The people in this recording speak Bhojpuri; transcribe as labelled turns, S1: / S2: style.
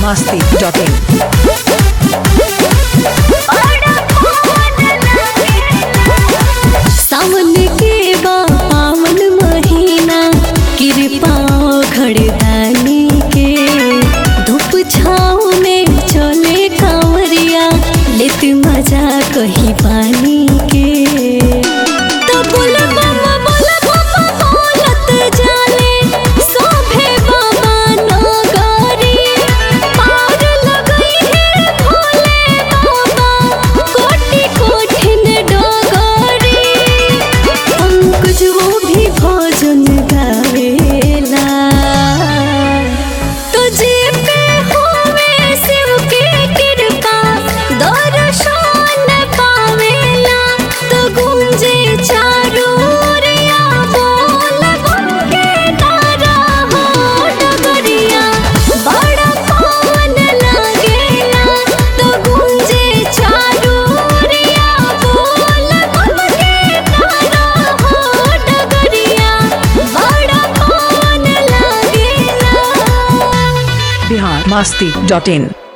S1: masti.in.
S2: सावन के बा पावन महीना कृपा घड़दानी के धूप छाँव में चले कांवरिया लेत मजा कही पानी के तो बोल बाबा बोल बाबा बोलत जाले सोभे बाबा नगरी पार लगई है भोले बाबा कोटि कोठिन डगरी पंकज वो भी भोजन गावेला तुझे पे होवे शिव के कृपा दर्शन पावेला तो गूंजे चारों ओरिया बोल बम के नारा हो डगरिया बड़ा पावन लागेला तो गूंजे चारों ओरिया बोल बम के नारा हो डगरिया बड़ा पावन लागेला
S1: Bihar masti.in.